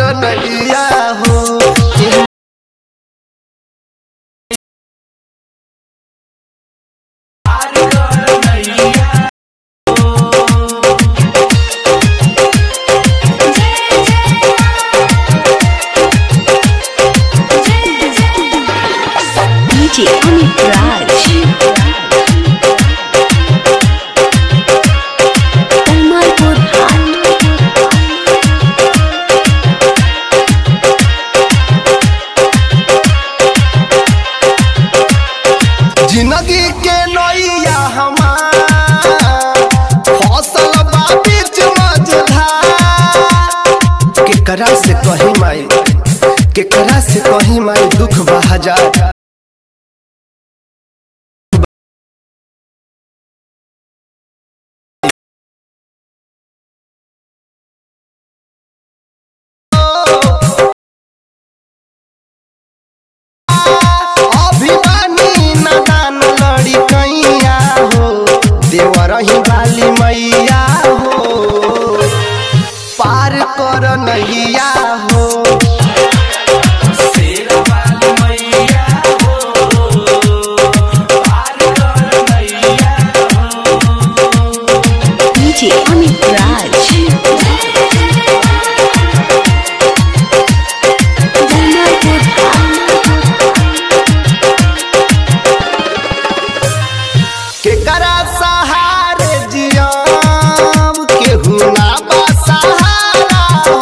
नैया हो DJ Amit Raj. Kamalpur Hut. जिंदगी के नैया हमार फसल बा बीच मझधार केकरा से कही माई केकरा से कही माई दुख बा हजार अभिमानी नदान लड़ी कैया हो देवरही वाली मैया हो पार कर नैया हो DJ Amit Raj. Kamalpur केकरा सहारे जियम केहू ना बा सहारा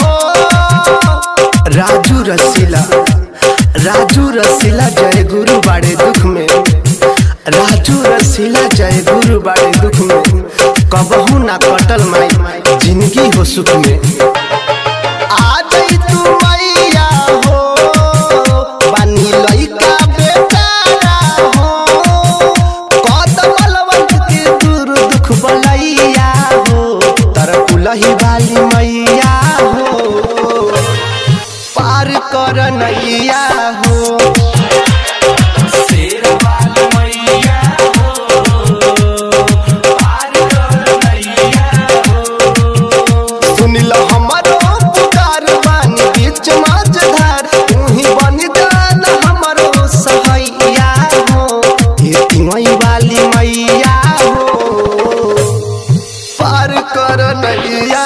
हो राजू रसीला राजू रसीला जय गुरु बाड़े दुख में राजू रसीला जय गुरु बाड़े दुख में कबहू ना कटल माई जिंदगी हो सुख में आ जाई तू मैया हो बानी लइका बेचारा हो कद बलवंत के दूर दुख बलैया हो तर कुलही वाली मैया हो पार कर नैया हो सुनिल हमरो पुकार बानी बीच मझधार तूही बन जान हमरो सहैया हो ये तिमई वाली मैया हो पार कर नैया